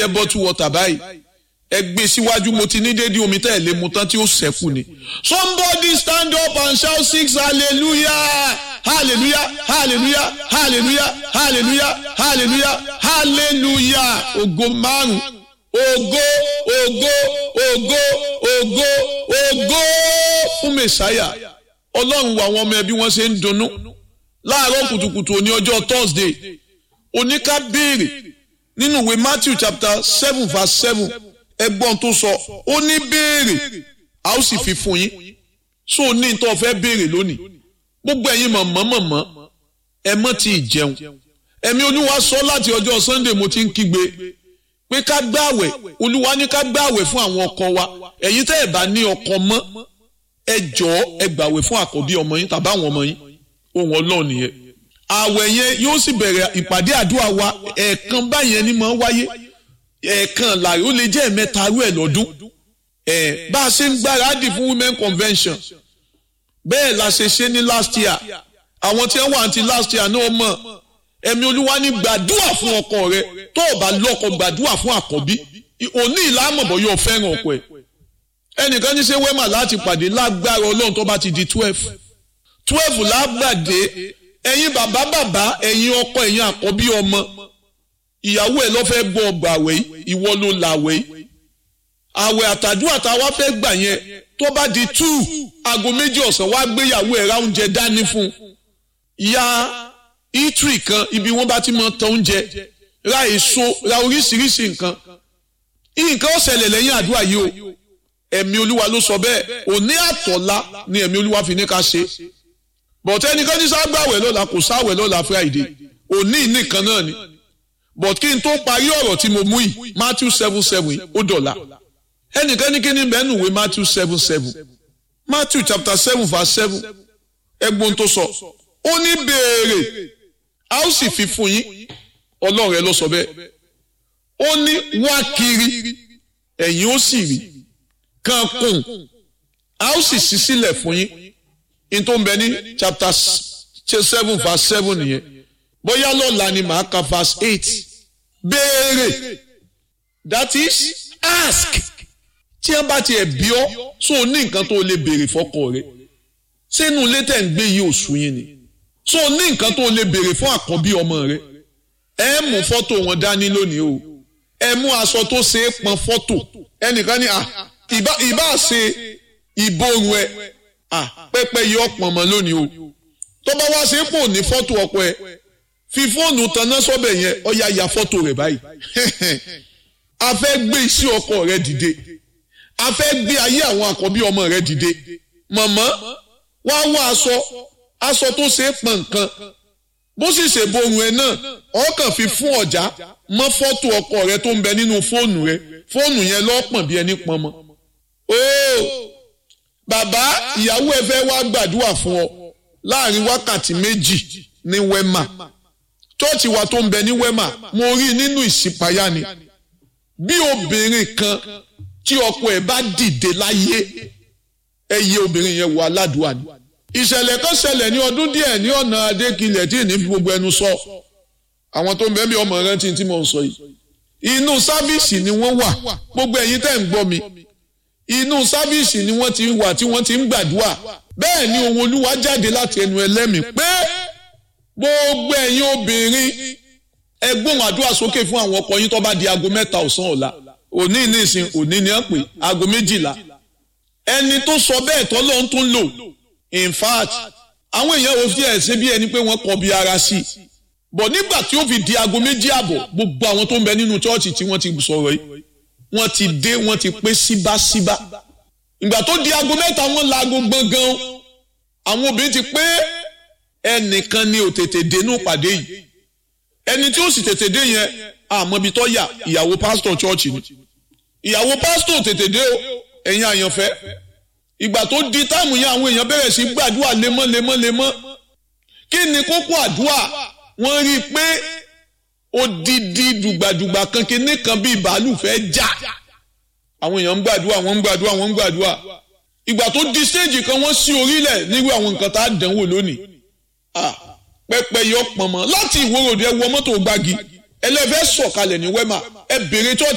jẹ́ bottle water báyìí ẹ gbé síwájú mo ti ní déédéé omi tẹ́ ẹ̀ lé mu tán tí ó ṣẹ́kù ni. somebody stand up and shout six hallelujah hallelujah hallelujah hallelujah hallelujah hallelujah hallelujah ògo márùn ògo ògo ògo ògo ògo fún mẹsàáyà ọlọ́run wo àwọn ọmọ ẹbí wọn ṣe ń dunnú láàárọ̀ kùtùkùtù òní ọjọ́ thursday oníká béèrè nínú ìwé matthew chapter seven verse seven ẹgbọ́n tó sọ ó ní béèrè a ó sì fi fún yín so ní tó fẹ́ béèrè lónìí gbogbo ẹ̀yin mọ̀mọ́ mọ̀mọ́ ẹ mọ́ ti jẹun ẹ̀mí olúwa sọ láti ọjọ́ sunday mo ti ń kígbe pé ká gbààwẹ̀ olúwa ní ká gbààwẹ̀ fún àwọn ọkọ wa ẹ̀yin tẹ́ ẹ̀ bá ní ọkọ mọ́ ẹ jọ̀ọ́ ẹ gbààwẹ̀ fún àkọ́bí ọmọ yín tàbí àwọn ọmọ yín ohun ọlọ́run nìyẹn àwẹ̀ yẹn yóò sì bẹ̀rẹ̀ ìpàdé àdúrà wa ẹ̀ẹ̀kan báyẹn ni máa ń wáyé ẹ̀ẹ̀kan láàrin ó lè jẹ́ ẹ̀mẹ́ta rú ẹ̀ lọ́dún ẹ̀ bá a ṣe ń gbáradì fún women convention bẹ́ẹ̀ la ṣe ṣe ní last year àwọn tí wọ́n wà ní last year náà mọ̀ ẹ̀mí olúwa ní gbàdúrà fún ọkọ rẹ tó o bá lọ́kọ gbàdúrà fún àkọ́bí òní ìlàmọ̀bọ̀ yóò fẹ́ràn ọkọ ẹ̀ ẹnìkan ní ṣe wẹ́mà láti pàdé lágbára ọlọ́run tó bá ti di twelve twelve lágbàdé ẹ̀yin bàbá bàbá ẹ̀yin ọkọ ẹ̀yin àkọ́bí ọmọ ìyàwó ẹ̀ ló fẹ́ gbọ́ ọgbà àwẹ̀ ìwọ ló làwẹ̀ yìí àwẹ̀ àtàdúrà tá a wá fẹ́ gbà yẹn tó bá di two aago méjì ọ̀sán wá gbéyàwó ẹ̀ ra oúnjẹ dání fún ìyá itri kan ibi wọ́n bá ti mọ tán oúnjẹ ra èso ra oríṣiríṣi nǹkan nǹkan ó ṣẹlẹ̀ lẹ́yìn àdúrà yìí o ẹ̀mí olúwa ló sọ bẹ́ẹ̀ òní àtọ̀lá ni ẹ̀mí olúwa fi ní ká ṣe bọ̀tẹ́ ẹnìkan ní ságbàwẹ̀ lọ́la kò sáwẹ̀ lọ́la friday òní nìkan náà ni but kí n tó parí ọ̀rọ̀ tí mo mú yìí matthew seven seven ó dọ̀la ẹnìkan ní kí ni bẹ́ẹ̀ nùwé matthew seven seven matthew chapter seven verse seven ẹgbọ́n tó sọ ó ní béèrè a ó sì fi fún yín ọlọ́run rẹ ló sọ bẹ́ẹ̀ ó ní wá kiri ẹ̀yin ó sì rí kan kùn a ó sì ṣí sílẹ̀ fún yín in tó ń bẹ ní chapter seven verse seven nìyẹn bóyá lọ́la ni màá ka verse eight béèrè that is ask tí wọ́n bá tiẹ̀ bí ọ́ so ní nǹkan tó lè béèrè fọ́kọ rẹ sínú ilé tẹ̀ ń gbé yìí oṣù yín ni so ní nǹkan tó lè béèrè fún àkọ́bí ọmọ rẹ ẹ mú fọ́tò wọn dání lónìí o ẹ mú aṣọ tó ṣe é pọn fọ́tò ẹnìkan ní ìbá ìbá ṣe ìborun ẹ pẹpẹ yìí ọpọn mọ lónìí o tó bá wá ṣe é pò ní fọ́tò ọkọ ẹ fi fóònù tanná sọ́bẹ̀ yẹn ọ̀ya ya fọ́tò rẹ̀ báyìí a fẹ́ gbé iṣẹ́ ọkọ rẹ dìde a fẹ́ gbé ayé àwọn àkọ́bí ọmọ rẹ dìde mọ̀mọ́ wá wá aṣọ aṣọ tó ṣe é pọn nǹkan bó sì ṣe borun ẹ náà ọkàn fi fún ọjà mọ́ fọ́tò ọkọ rẹ tó ń bẹ nínú fóònù rẹ fóònù yẹn lọ́pọ̀n bí ẹni pọn mọ́ ooo bàbá ìyàwó ẹ fẹ́ wá gbàdúrà fún ọ láàrin wákàtí méjì ní wẹ́mà chọ́ọ̀chì wa tó ń bẹ ní wẹ́mà mo rí nínú ìṣípayá ni bí obìnrin kan tí ọkọ ẹ̀ bá dìde láyé ẹ yẹ obìnrin yẹn wọ aládùúgbò ni ìṣẹ̀lẹ̀ kan ṣẹlẹ̀ ní ọdún díẹ̀ ní ọ̀nà adékilẹ̀ tí ì ní fi gbogbo ẹnu sọ àwọn tó ń bẹ bí ọmọ rántí tí mo ń sọ yìí inú sáfíìsì ni wọ́n wà gbogbo ẹ̀yin tẹ́ ń gbọ́ mi inú sáfíìsì ni wọ́n ti ń wà tí wọ́n ti ń gbàdúrà bẹ́ẹ̀ ni ohun olúwa jáde láti ẹnu ẹlẹ́mìí pé gbogbo ẹ̀yin obìnrin ẹ gbóhùn àdúrà sókè fún àwọn ọkọ yín tó bá di aago mẹ́ta ọ̀sán ọ̀la òní nísìn òní ni wọ́n pè aago méjìlá ẹni tó sọ bẹ́ẹ̀ tọ́ ló ń tún lò in fact àwọn èèyàn ò fi ẹ̀ ṣe bí ẹni pé wọ́n kọ bí ara sí i bọ̀ nígbà tí ó fi di aago méjì àbọ̀ gbogbo àwọn tó ń bẹ nínú chọ́ọ̀chì tí wọ́n ti sọ̀rọ̀ yìí wọ́n ti dé wọ́n ti pé síbáṣíbá ìgbà tó di aago mẹ́ta wọ́n la aago gbọ̀ngàn àwọn obìnrin ti pé ẹnìkan ni ò tètè dénú pàdé yìí ẹni tí ó sì tètè dé yẹn àmọ́bi tó yà ìyàwó pásítọ̀ chọ́ọ̀chì ni ìyàwó pásítọ̀ tètè dé o ẹ̀yin àyànfẹ́ ìgbà tó di táàmù yẹn àwọn èèyàn bẹ̀rẹ̀ sí gbàdúrà lemọ́ lemọ́ lemọ́ kí ni kókó àdúrà wọ́n rí i pé odidi dùgbàdùgbà kan kíní kan bíi bàálù fẹ́ já àwọn èèyàn ń gbàdúrà wọ́n ń gbàdúrà wọ́n ń gbàdúrà ìgbà tó di stéèjì kan wọ́n sí orílẹ̀ nírú àwọn nǹkan tá a dánwò lónìí pẹpẹ yọ pọnmọ láti ìwòròdì ẹ wọ mọ́tò gbági ẹlẹ́fẹ́ sọ̀kalẹ̀ ní wẹ́mà ẹ bèrè tó